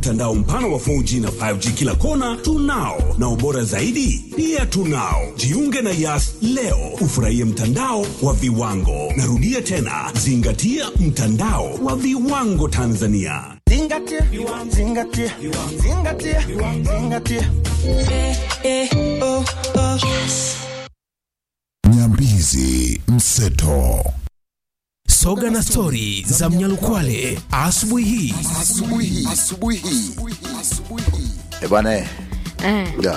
Mtandao mpana wa 4G na 5G kila kona tunao, na ubora zaidi pia tunao. Jiunge na Yas leo ufurahie mtandao wa viwango. Narudia tena, zingatia mtandao wa viwango Tanzania. Zingatia, zingatia, zingatia, zingatia. Nyambizi Mseto. Soga na stori za Mnyalukwale asubuhi hii. Asubuhi hii. Asubuhi hii. Asubuhi hii. Eh, bwana eh. Da.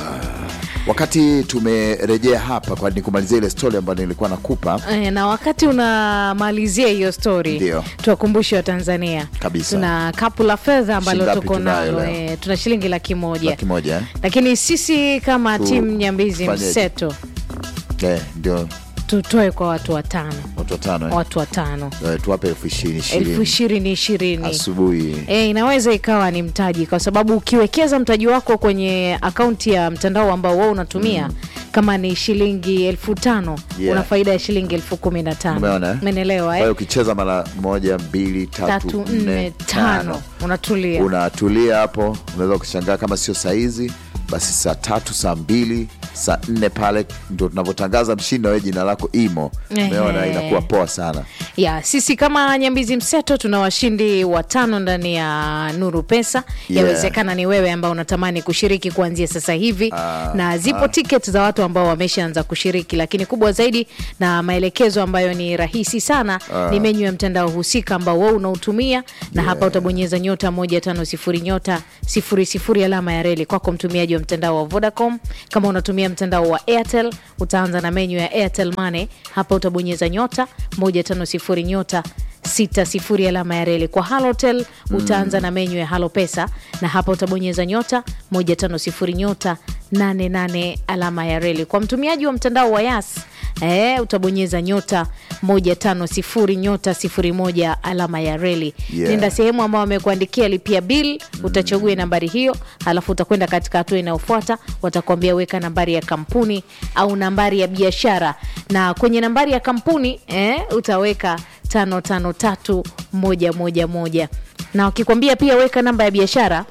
Wakati tumerejea hapa kwa nikumalizia ile story ambayo nilikuwa nakupa Eh, na wakati unamalizia hiyo story Ndio. tuwakumbushe Watanzania Kabisa. tuna kapu la fedha ambalo Shingapi tuko tunayo nalo leo? eh, tuna shilingi laki moja laki moja eh? lakini sisi kama Tu- timu Nyambizi fanyeje? Mseto Eh, ndio tutoe kwa watu watano watu watano eh? watu watano Eh, tuwape elfu ishirini elfu ishirini ishirini ishirini asubuhi E, inaweza ikawa ni mtaji kwa sababu ukiwekeza mtaji wako kwenye akaunti ya mtandao ambao wewe unatumia kama ni shilingi elfu tano Yeah. una faida ya shilingi elfu kumi na tano Umeona, eh? Umeelewa, Kwa hiyo eh? ukicheza mara moja mbili tatu, tatu nne tano unatulia unatulia hapo unaweza ukishangaa kama sio saa hizi basi saa tatu saa mbili saa nne pale ndo tunavyotangaza mshindi na wewe jina lako imo umeona Ehe. inakuwa poa sana ya sisi kama Nyambizi Mseto tuna washindi watano ndani ya Nuru Pesa. Yeah. Yawezekana ni wewe ambao unatamani kushiriki kuanzia sasa hivi na zipo tiketi za watu ambao wameshaanza kushiriki, lakini kubwa zaidi na maelekezo ambayo ni rahisi sana ni menyu ya mtandao husika ambao wewe unautumia na hapa utabonyeza nyota moja tano sifuri nyota sifuri sifuri alama ya reli kwako mtumiaji wa mtandao wa Vodacom. Kama unatumia mtandao wa Airtel utaanza na menyu ya Airtel Money, hapa utabonyeza nyota moja tano sifuri nyota sita sifuri alama ya reli. Kwa Halotel utaanza na menyu ya Halo Pesa na hapa utabonyeza nyota moja tano sifuri nyota nane nane alama ya reli. Kwa mtumiaji wa mtandao wa Yas eh, utabonyeza nyota moja tano sifuri nyota sifuri moja alama ya reli. Yeah. Nenda sehemu ambao wamekuandikia lipia bill, utachagua nambari hiyo, halafu utakwenda katika hatua inayofuata, watakwambia weka nambari ya kampuni au nambari ya biashara, na kwenye nambari ya kampuni eh, utaweka tano tano tatu moja moja moja, na wakikwambia pia weka namba ya biashara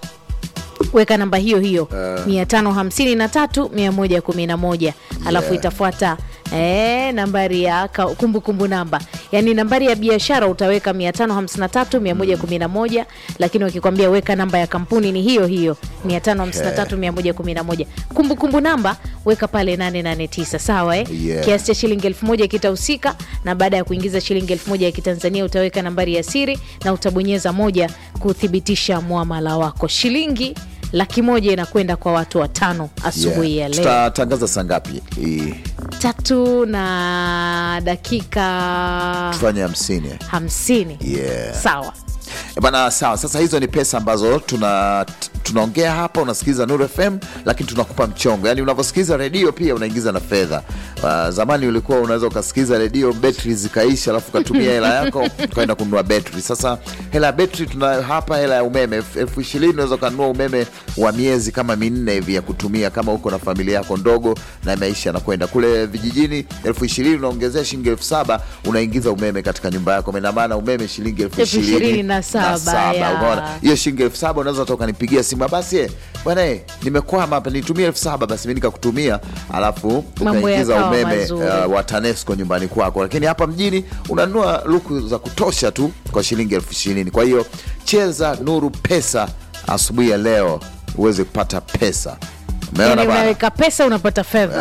weka namba hiyo hiyo mia tano hamsini na tatu mia moja kumi na moja alafu itafuata eh, nambari ya ka- kumbukumbu namba yaani nambari ya biashara utaweka mia tano hamsini na tatu mia moja kumi na moja lakini wakikwambia weka namba ya kampuni ni hiyo hiyo mia tano hamsini na tatu mia moja kumi na moja kumbukumbu namba weka pale 889 sawa eh? Yeah. kiasi cha shilingi elfu moja kitahusika na baada ya kuingiza shilingi elfu moja ya kitanzania utaweka nambari ya siri na utabonyeza moja kuthibitisha mwamala wako shilingi laki moja inakwenda kwa watu watano asubuhi Yeah. ya leo tutatangaza saa ngapi Hii, tatu na dakika tufanye hamsini hamsini Yeah. sawa Eh, bana sawa sasa hizo ni pesa ambazo tuna tunaongea hapa unasikiliza Nuru FM lakini tunakupa mchongo yaani unavyosikiliza redio pia unaingiza na fedha uh, zamani ulikuwa unaweza ukasikiliza redio betri zikaisha alafu ukatumia hela yako ukaenda kununua betri sasa hela ya betri tunayo hapa hela ya umeme elfu- elfu ishirini unaweza ukanunua umeme wa miezi kama minne hivi ya kutumia kama uko na familia yako ndogo na maisha yanakwenda kule vijijini elfu ishirini unaongezea shilingi elfu saba unaingiza umeme katika nyumba yako ina maana umeme shilingi elfu Elfu ishirini ishirini na saba, ya. umeona hiyo shilingi elfu saba unaweza toka nipigia simu basi eh, bwana eh, nimekwama hapa nitumie elfu saba basi mi nikakutumia alafu Mambo ukaingiza yakawa umeme mazuri. uh, wa TANESCO nyumbani kwako lakini hapa mjini unanunua luku za kutosha tu kwa shilingi elfu ishirini kwa hiyo cheza nuru pesa asubuhi ya leo uweze kupata pesa umeona yani bwana unaweka pesa unapata fedha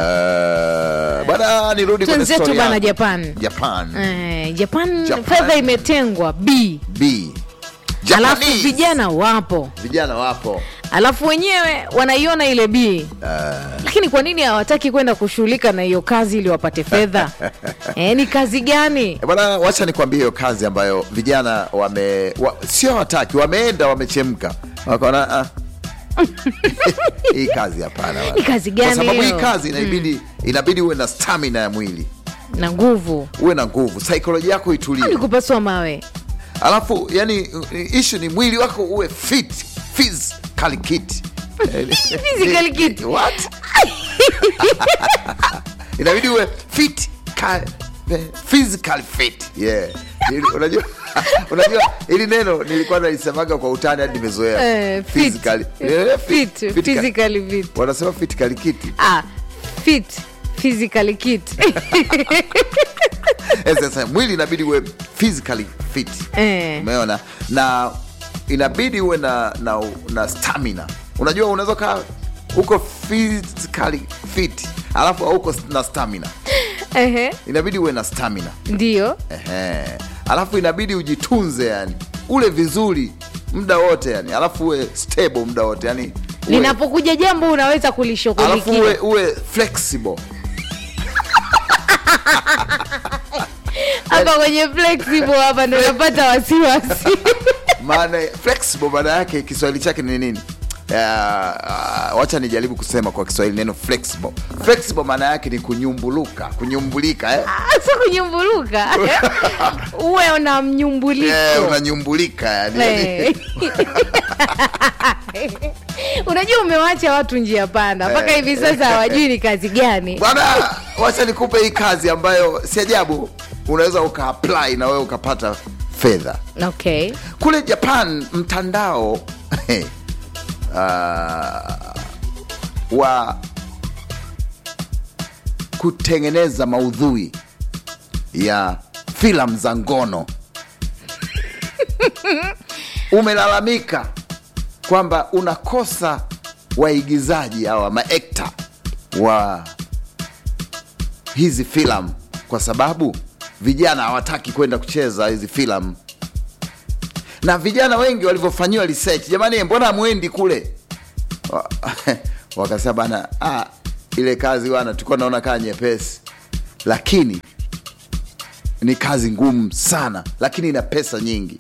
Eh, bwana nirudi kwenye Twenzetu story bana yangu. Japan. Japan eh, Japan, Japan. fedha imetengwa b B alafu Japanese. vijana wapo vijana wapo alafu wenyewe wanaiona ile b lakini kwa nini hawataki kwenda kushughulika na hiyo kazi ili wapate fedha e, ni kazi gani Eh, bwana wacha nikwambie hiyo kazi ambayo vijana wame wa, sio hawataki wameenda wamechemka wakaona ah. hii kazi hapana bwana. Hii kazi gani kwa sababu hii hiyo? kazi inabidi inabidi uwe na stamina ya mwili na nguvu uwe na nguvu saikolojia yako ni itulie kupasua mawe alafu yani ishu ni mwili wako uwe fit physically fit Physically fit. What? inabidi uwe fit ka, physically fit yeah Ili- unajua unajua ili neno nilikuwa nalisemaga kwa utani hadi nimezoea Eh, fit. Physically. Eh, Fit, fit- physically fit. wanasema physically kiti Ah, fit physically kit Eh, sasa mwili inabidi uwe physically fit Eh. umeona na inabidi uwe na, na, na stamina unajua unaweza kaa uko physically fit alafu hauko na stamina Ehe, inabidi uwe na stamina ndio Ehe. alafu inabidi ujitunze yani ule vizuri muda wote yani alafu uwe stable muda wote yani uwe, linapokuja jambo unaweza alafu uwe, kulishughulikia uwe flexible hapa kwenye flexible hapa ndo napata wasiwasi maana flexible maana yake kiswahili chake ni nini Uh, uh, wacha nijaribu kusema kwa kiswahili neno flexible flexible maana yake ni kunyumbuluka kunyumbulika eh? sio kunyumbuluka uwe una mnyumbuliko Eh, unanyumbulika yani, Eh. unajua umewacha watu njia panda mpaka Eh. hivi sasa hawajui ni kazi gani bwana wacha nikupe hii kazi ambayo si ajabu unaweza ukaapply na wewe ukapata fedha okay kule japan mtandao uh, wa kutengeneza maudhui ya filamu za ngono umelalamika kwamba unakosa waigizaji hawa maekta wa hizi filamu kwa sababu vijana hawataki kwenda kucheza hizi filamu na vijana wengi walivyofanyiwa research jamani mbona hamwendi kule Wa- wakasema bana ah, ile kazi bana tulikuwa naona kaa nyepesi lakini ni kazi ngumu sana lakini ina pesa nyingi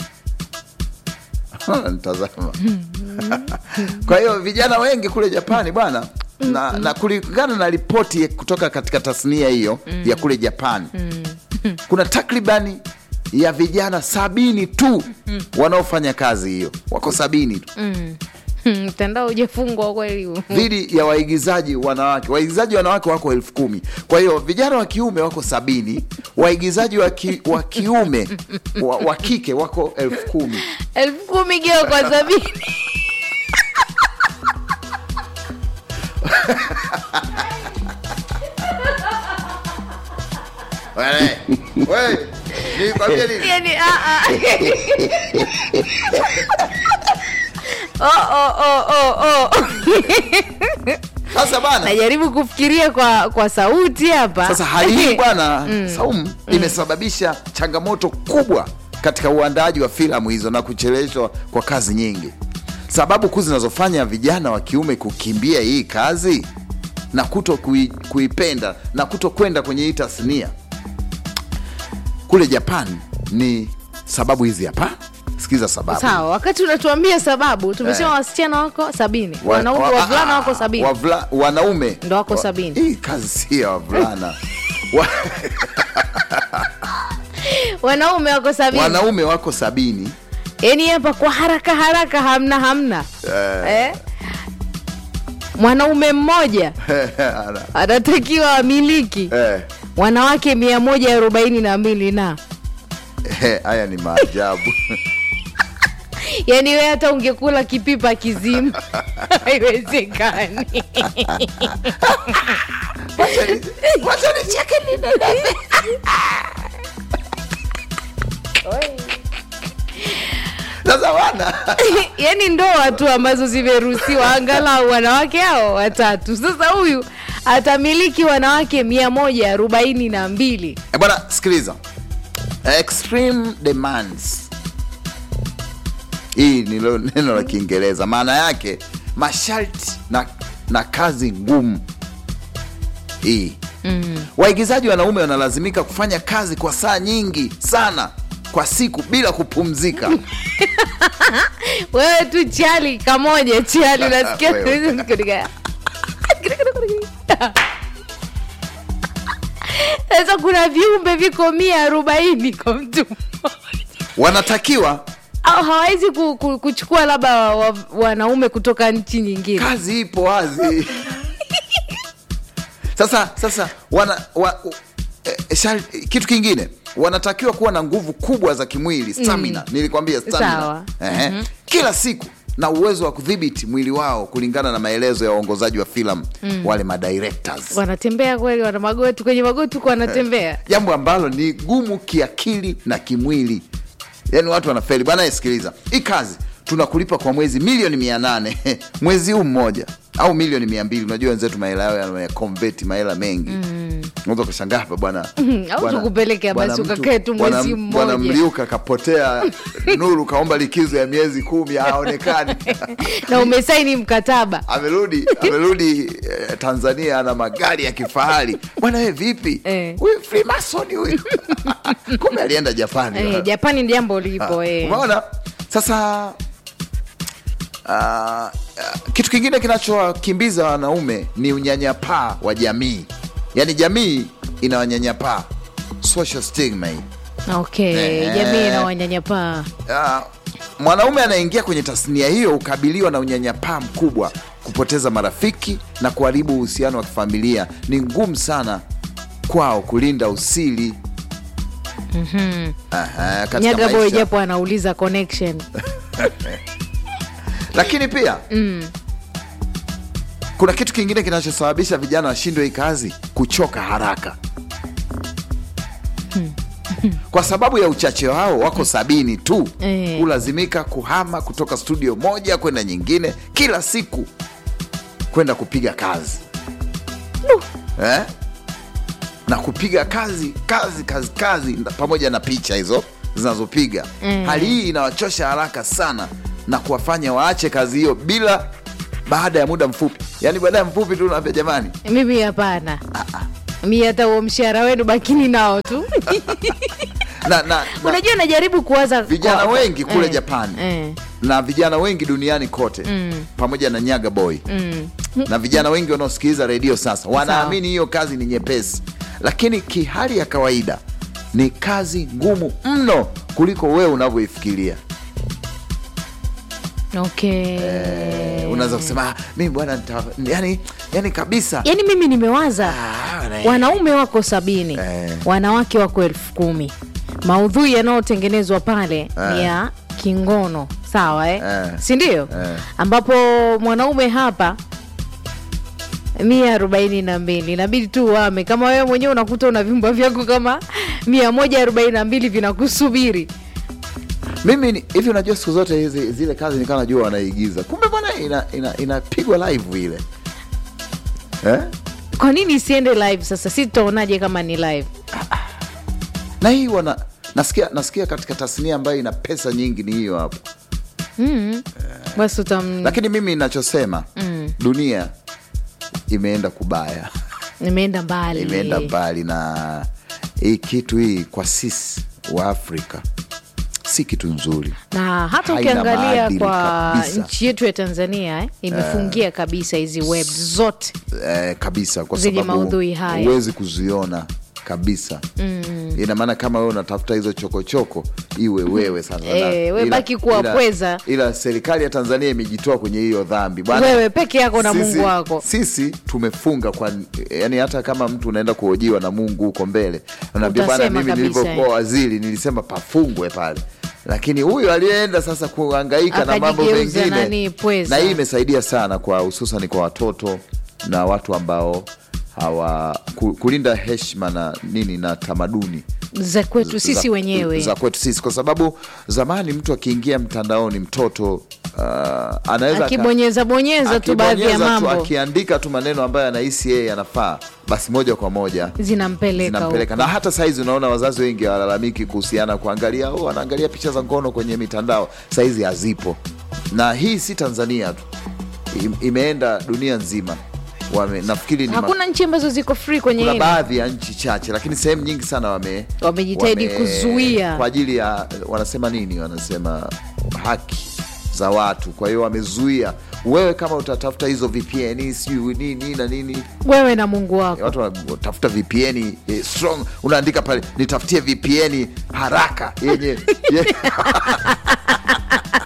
nitazama kwa hiyo vijana wengi kule japani bwana na, na kulingana na ripoti kutoka katika tasnia hiyo ya kule japani kuna takribani ya vijana sabini tu wanaofanya kazi hiyo wako sabini tu Hmm, mtandao ujafungwa kweli huu. dhidi ya waigizaji wanawake waigizaji wanawake wako elfu kumi kwa hiyo vijana wa kiume wako sabini waigizaji wa, ki, wa kiume wa, wa kike wako elfu kumi elfu kumi geo kwa sabini Wewe, wewe, nikwambie nini? yani ah, ah. oh, oh, oh, oh, oh. sasa bana najaribu kufikiria kwa kwa sauti hapa sasa hali hii bwana saumu imesababisha changamoto kubwa katika uandaaji wa filamu hizo na kucheleweshwa kwa kazi nyingi sababu kuu zinazofanya vijana wa kiume kukimbia hii kazi na kuto kui, kuipenda na kuto kwenda kwenye hii tasnia kule japan ni sababu hizi hapa sikiza sababu sawa wakati unatuambia sababu tumesema Eh. wasichana wako sabini Wa- wanaume wa- wavulana ah, wako sabini wavula- wanaume Ndo wako wa- sabini. hii kazi si ya wavulana Wa- wanaume wako sabini wanaume wako sabini yani hapa kwa haraka haraka hamna hamna eh? mwanaume mmoja anatakiwa amiliki Eh, wanawake mia moja arobaini na mbili na eh, haya ni maajabu yaani we hata ungekula kipipa kizima haiwezekani sasa wana yaani ndoa tu ambazo zimeruhusiwa angalau wanawake hao watatu sasa huyu atamiliki wanawake mia moja arobaini na mbili Eh, bwana sikiliza extreme demands hii ni lo- neno la kiingereza maana yake masharti na, na kazi ngumu hii mm. waigizaji wanaume wanalazimika kufanya kazi kwa saa nyingi sana kwa siku bila kupumzika wewe tu chali kamoja chali nasikia Wewe. sasa kuna viumbe viko mia arobaini kwa mtu mmoja. wanatakiwa au hawawezi ku, ku, kuchukua labda wa- wa- wanaume kutoka nchi nyingine kazi ipo wazi sasa sasa wana, wa, eh, shari- kitu kingine wanatakiwa kuwa na nguvu kubwa za kimwili stamina nilikwambia stamina Sawa. Ehe. kila siku na uwezo wa kudhibiti mwili wao kulingana na maelezo ya waongozaji wa filamu wale madirectors wanatembea kweli wana magoti kwenye magoti huko wanatembea jambo ambalo ni gumu kiakili na kimwili yaani watu wanafeli bwana sikiliza hii kazi tunakulipa kwa mwezi milioni mia nane mwezi huu mmoja au milioni mia mbili unajua wenzetu mahela yao yanayakonveti mahela mengi unaweza ukashangaa hapa bwana au bwana- tukupeleke bwana basi mtu- ukakae tu bwana- mwezi bwana mmoja. mliuka kapotea nuru kaomba likizo ya miezi kumi haonekani na umesaini mkataba amerudi amerudi eh, tanzania ana magari ya kifahari bwana we vipi Eh. huyu freemason huyu kumbe alienda japani eh, japani ni jambo lipo eh. umeona sasa uh, kitu kingine kinachowakimbiza wanaume ni unyanyapaa wa jamii yaani jamii inawanyanyapaa social stigma hii okay Eh. jamii na wanyanyapaa uh, mwanaume anaingia kwenye tasnia hiyo hukabiliwa na unyanyapaa mkubwa kupoteza marafiki na kuharibu uhusiano wa kifamilia ni ngumu sana kwao kulinda usili Aha, katika nyaga boy maisha. japo anauliza connection lakini pia mm. kuna kitu kingine kinachosababisha vijana washindwe hii kazi kuchoka haraka kwa sababu ya uchache wao wako sabini tu Eh. hulazimika kuhama kutoka studio moja kwenda nyingine kila siku kwenda kupiga kazi eh? na kupiga kazi kazi kazi kazi na- pamoja na picha hizo zinazopiga mm. hali hii inawachosha haraka sana na kuwafanya waache kazi hiyo bila baada ya muda mfupi yaani baada ya mfupi tu unaambia jamani mimi hapana mi hata huo mshahara wenu bakini nao tu na, na, na unajua najaribu kuwaza vijana kwa- wengi kule eh, japani eh. na vijana wengi duniani kote mm. pamoja na nyaga boy mm. na vijana wengi wanaosikiliza redio sasa wanaamini hiyo kazi ni nyepesi lakini kihali ya kawaida ni kazi ngumu mno kuliko wewe unavyoifikiria okay unaweza kusema "Ah, mimi bwana nita- yani, yani kabisa yaani mimi nimewaza Ah, na- wanaume wako sabini Eh. wanawake wako elfu kumi maudhui yanayotengenezwa pale ni ya kingono sawa eh? Eh. sindio Eh. ambapo mwanaume hapa mia arobaini na mbili inabidi tu wame kama wewe mwenyewe unakuta una vyumba vyako kama mia moja arobaini na mbili vinakusubiri mimi ni- hivi unajua siku zote hizi zile kazi nikawa najua wanaigiza kumbe bwana inapigwa ina, inapigwa live ile eh? kwa nini isiende live sasa si tutaonaje kama ni live na hii wana nasikia nasikia katika tasnia ambayo ina pesa nyingi ni hiyo hapo basi utam lakini mimi nachosema dunia imeenda kubaya imeenda mbali imeenda mbali na hii kitu hii kwa sisi wa afrika si kitu nzuri na hata Haina ukiangalia maadili kwa kabisa. nchi yetu ya tanzania eh, imefungia kabisa hizi web zote eh, kabisa kwa Zenye sababu maudhui haya. huwezi kuziona kabisa mm. ina maana kama wewe unatafuta hizo chokochoko iwe wewe sasa Eh, na- we ila- baki kuwa ila- pweza. ila serikali ya tanzania imejitoa kwenye hiyo dhambi Bwana, Wewe peke yako na sisi- Mungu wako. sisi tumefunga kwa yani hata kama mtu unaenda kuhojiwa na mungu huko mbele unaambia bana Utasema mimi kabisa, nilivyokuwa eh. waziri nilisema pafungwe pale lakini huyu aliyeenda sasa kuhangaika na mambo Akajigeuza mengine nani, pweza. na hii imesaidia sana kwa hususan kwa watoto na watu ambao hawa ku- kulinda heshima na nini na tamaduni za kwetu sisi za, wenyewe za kwetu sisi kwa sababu zamani mtu akiingia mtandaoni mtoto uh, anaweza aka- akibonyeza bonyeza tu baadhi ya akibonyeza tu, mambo akiandika tu maneno ambayo anahisi yeye anafaa basi moja kwa moja zinampeleka zinampeleka huko. na hata saizi unaona wazazi wengi hawalalamiki kuhusiana kuangalia oh, anaangalia picha za ngono kwenye mitandao saizi hazipo na hii si tanzania tu Im- imeenda dunia nzima wame, nafikiri ni ma- hakuna nchi ambazo ziko free kwenye kuna hili baadhi ya nchi chache lakini sehemu nyingi sana wame Wamejitahidi kuzuia. kwa ajili ya wanasema nini wanasema haki za watu kwa hiyo wamezuia wewe kama utatafuta hizo vpn sijui nini na nini wewe na mungu wako watu wanatafuta vpn eh, strong unaandika pale nitafutie vpn haraka yenye ye-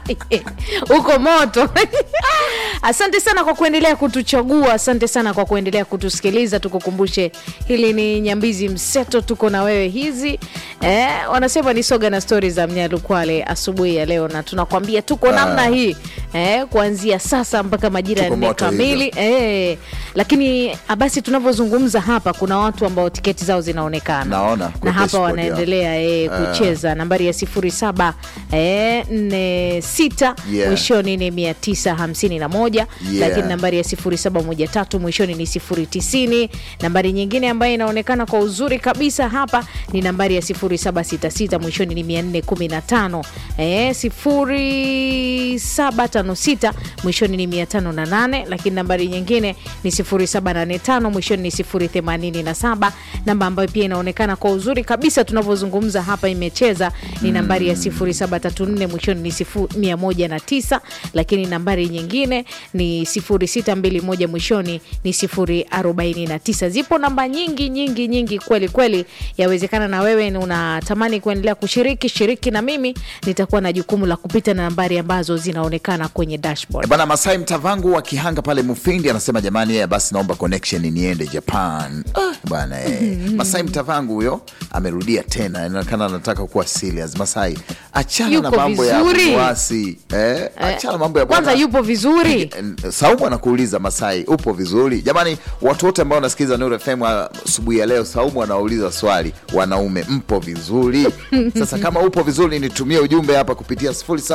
uko moto asante sana kwa kuendelea kutuchagua asante sana kwa kuendelea kutusikiliza tukukumbushe hili ni nyambizi mseto tuko na wewe hizi eh, wanasema ni soga na stori za mnyalukwale asubuhi ya leo na tunakwambia tuko namna hii eh, kuanzia sasa mpaka majira ya Tuko nne moto kamili eh, lakini ah, basi tunavyozungumza hapa kuna watu ambao tiketi zao zinaonekana Naona, kwa na hapa dashboard wanaendelea eh, kucheza nambari ya sifuri saba eh, nne sita Yeah. mwishoni ni mia tisa hamsini na moja Yeah. lakini nambari ya sifuri saba moja tatu mwishoni ni sifuri tisini nambari nyingine ambayo inaonekana kwa uzuri kabisa hapa ni nambari ya sifuri saba sita sita mwishoni ni mia nne kumi na tano eh, sifuri saba tano sita mwishoni ni mia tano na nane lakini nambari nyingine ni sifuri saba nane tano mwishoni ni sifuri themanini na saba namba ambayo pia inaonekana kwa uzuri kabisa tunavyozungumza hapa imecheza ni nambari ya sifuri saba tatu nne mwishoni ni sifu, mia moja na tisa lakini nambari nyingine ni sifuri sita mbili moja mwishoni ni sifuri arobaini na tisa zipo namba nyingi nyingi nyingi kweli kweli yawezekana na wewe ni unatamani kuendelea kushiriki shiriki na mimi nitakuwa na jukumu la kupita na nambari ambazo zinaonekana kwenye dashboard bana masai mtavangu wa kihanga pale mufindi anasema jamani yeye basi naomba connection niende japan ah, bana eh. masai mtavangu huyo amerudia tena inaonekana anataka kuwa serious masai achana na Yuko mambo ya vizuri. wasi eh, achana na mambo ya kwanza bwana- yupo vizuri Saumu anakuuliza Masai, upo vizuri? Jamani, watu wote ambao wanasikiliza Nuru FM asubuhi ya leo, Saumu anauliza swali, wanaume mpo vizuri? Sasa kama upo vizuri, nitumie ujumbe hapa kupitia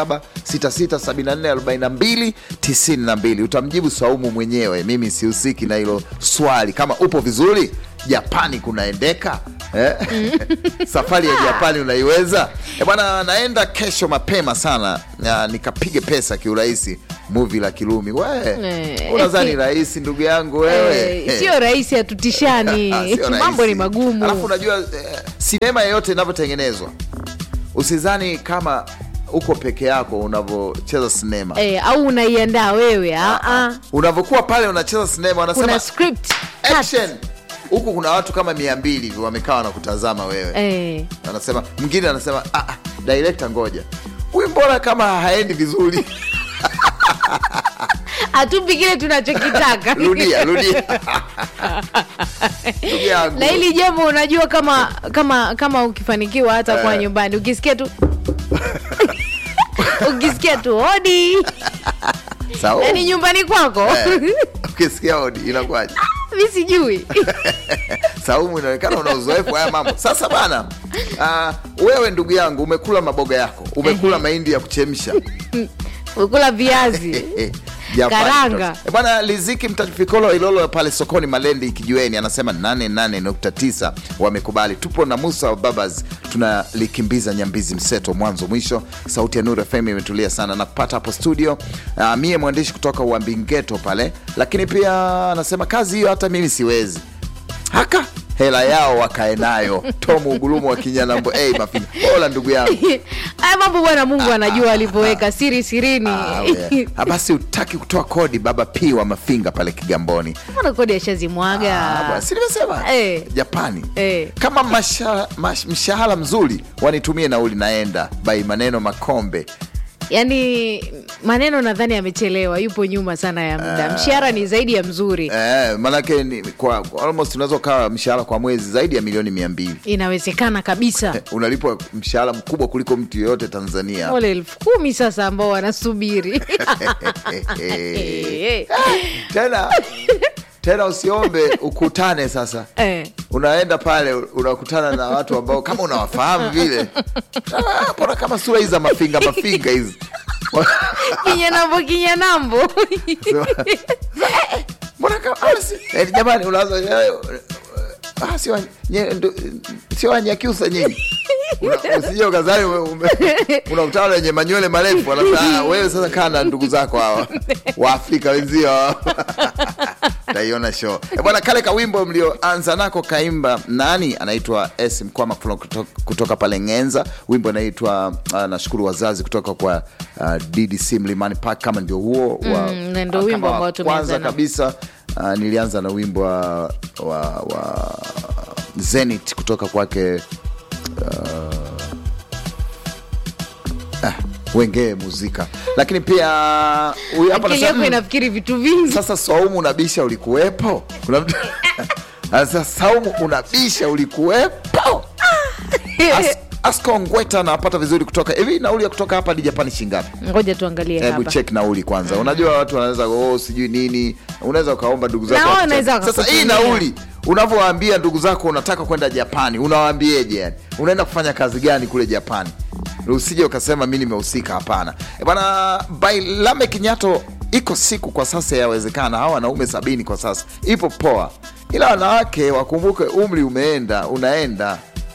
0766744292 utamjibu Saumu mwenyewe, mimi sihusiki na hilo swali. Kama upo vizuri, Japani kunaendeka eh? safari ya Japani unaiweza Eh, bwana? Naenda kesho mapema sana na nikapige pesa kiurahisi muvi la Kirumi. We Eh. unadhani rahisi ndugu yangu wewe? Eh, sio rahisi hatutishani Ah, sio mambo rahisi. ni magumu Alafu unajua eh, sinema yeyote inavyotengenezwa, usizani kama uko peke yako unavyocheza sinema eh, au unaiandaa wewe ah, ah. unavyokuwa pale unacheza sinema, wanasema kuna script cut. action. Huku kuna watu kama mia mbili hivi wamekaa wanakutazama wewe eh. anasema mwingine anasema ah, ah, director ngoja huyu mbona kama haendi vizuri hatupi kile tunachokitaka rudia rudia Ndugu yangu. na hili jambo unajua kama kama kama ukifanikiwa hata kwa Eh. nyumbani ukisikia tu ukisikia tu hodi Sawa. yani nyumbani kwako Eh. ukisikia odi inakuwaje mi sijui saumu inaonekana una uzoefu haya mambo sasa bana uh, wewe ndugu yangu umekula maboga yako umekula mahindi ya kuchemsha ukula viazi Eh, Japani. Karanga. Eh, bwana liziki mtafikolo ilolo pale sokoni malendi kijiweni anasema 88.9 wamekubali tupo na musa wa babas tunalikimbiza nyambizi mseto mwanzo mwisho sauti ya nuru fm imetulia sana na kupata hapo studio uh, mie mwandishi kutoka uambingeto pale lakini pia anasema kazi hiyo hata mimi siwezi haka hela yao wakae nayo tomu ugulumu wa kinyanambo hey, mafinga ola ndugu yangu haya mambo bwana mungu anajua alivyoweka siri sirini Ah, we. Ah, basi utaki kutoa kodi baba p wa mafinga pale kigamboni Mbona kodi ashazimwaga Ah, bwana, si nimesema Eh. japani Eh. kama masha, mash, mshahara mzuri wanitumie nauli naenda bai maneno makombe yaani maneno nadhani amechelewa yupo nyuma sana ya muda mshahara ni zaidi ya mzuri eh, manake ni, kwa kwa almost unaweza ukawa mshahara kwa mwezi zaidi ya milioni mia mbili inawezekana kabisa unalipwa mshahara mkubwa kuliko mtu yoyote tanzania wale elfu kumi sasa ambao wanasubiri tena tena usiombe ukutane sasa Eh. unaenda pale unakutana na watu ambao kama unawafahamu vile Ah, mbona kama sura hizi za mafinga mafinga hizi kinyanambo kinyanambo mbona kama ah, si- eh, jamani unaanza eh, ah, sio wa- nye- ndo- sio wanyakyusa nyinyi Una- usije ukazani ume- ume- unakutana na wenye manywele marefu wanasema, ah, wewe sasa kaa na ndugu zako hawa waafrika wenzio hawa." taiona show Eh, bwana kale kawimbo mlioanza nako kaimba nani anaitwa s mkwama kutoka, kutoka pale ngenza wimbo anaitwa uh, nashukuru wazazi kutoka kwa uh, ddc mlimani park kama ndio huo wa, Mm, na ndio ah, wimbo kama wa ambao tumeanza kwanza nao. kabisa uh, nilianza na wimbo wa, wa, wa zenit kutoka kwake uh, ah, wengee muzika lakini pia huyu hapa akili anasema, yako "Mm, inafikiri vitu vingi sasa Saumu unabisha ulikuwepo? Kuna mtu sasa Saumu unabisha ulikuwepo? As, Asko Ngweta anapata vizuri kutoka hivi. Nauli ya kutoka hapa hadi Japani shingapi? ngoja tuangalie Hebu hapa check nauli kwanza. Unajua watu wanaweza oh, sijui nini, unaweza ukaomba ndugu zako. Na wao wakuchague. wanaweza Sasa hii wakakutumia. nauli unavyowaambia ndugu zako unataka kwenda Japani, unawaambieje? Yani unaenda kufanya kazi gani kule Japani? Usije ukasema mi nimehusika. Hapana Eh, bana. By Lamek Nyato, iko siku kwa sasa yawezekana hawa wanaume sabini kwa sasa ipo poa, ila wanawake wakumbuke umri umeenda, unaenda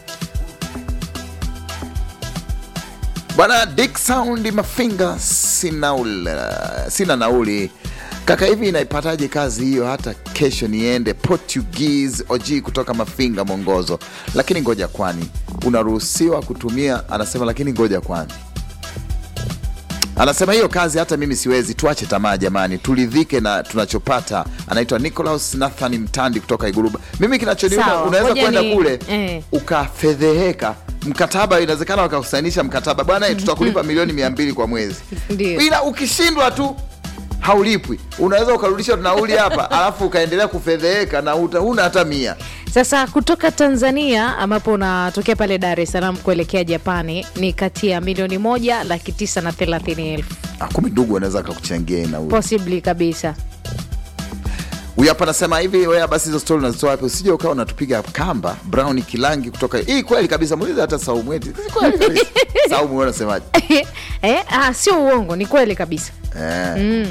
Bwana Dick Sound Mafinga, sina, ula, sina nauli kaka, hivi inaipataje kazi hiyo? Hata kesho niende Portuguese OG kutoka Mafinga Mongozo, lakini ngoja, kwani unaruhusiwa kutumia? Anasema lakini ngoja, kwani anasema hiyo kazi hata mimi siwezi. Tuache tamaa jamani, turidhike na tunachopata. Anaitwa Nicolaus Nathan Mtandi kutoka Iguruba. Mimi kinachoniuma, Sawa, unaweza ngoja kwenda ni- kule eh. ukafedheheka mkataba inawezekana wakakusainisha mkataba bwana, eh, tutakulipa milioni mia mbili kwa mwezi, Ndio. ila ukishindwa tu haulipwi. Unaweza ukarudisha nauli hapa alafu ukaendelea kufedheheka na uta- huna hata mia. Sasa kutoka Tanzania ambapo unatokea pale Dar es Salaam kuelekea Japani ni kati ya milioni moja laki tisa na thelathini elfu Ah, Kumi ndugu anaweza akakuchangia hii nauli. possibly kabisa. Huyu hapa anasema hivi, wewe basi hizo stori unazitoa wapi? Usije ukawa unatupiga kamba. Brown Kilangi kutoka hii, kweli kabisa, muulize hata Saumu eti Si kweli kabisa. Saumu, wewe unasemaje? eh, ah, sio uongo, ni kweli kabisa. Eh.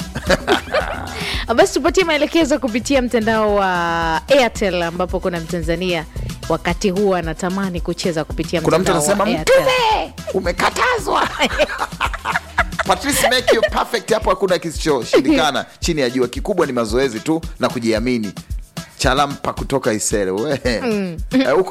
Basi tupatie maelekezo kupitia mtandao wa Airtel ambapo kuna Mtanzania wakati huu anatamani kucheza kupitia Kuna mtu mtandao wa anasema Airtel. mtume umekatazwa. Patrice make you perfect, hapo hakuna kisichoshindikana chini ya jua. Kikubwa ni mazoezi tu na kujiamini. Chalampa kutoka Isere we Eh, huko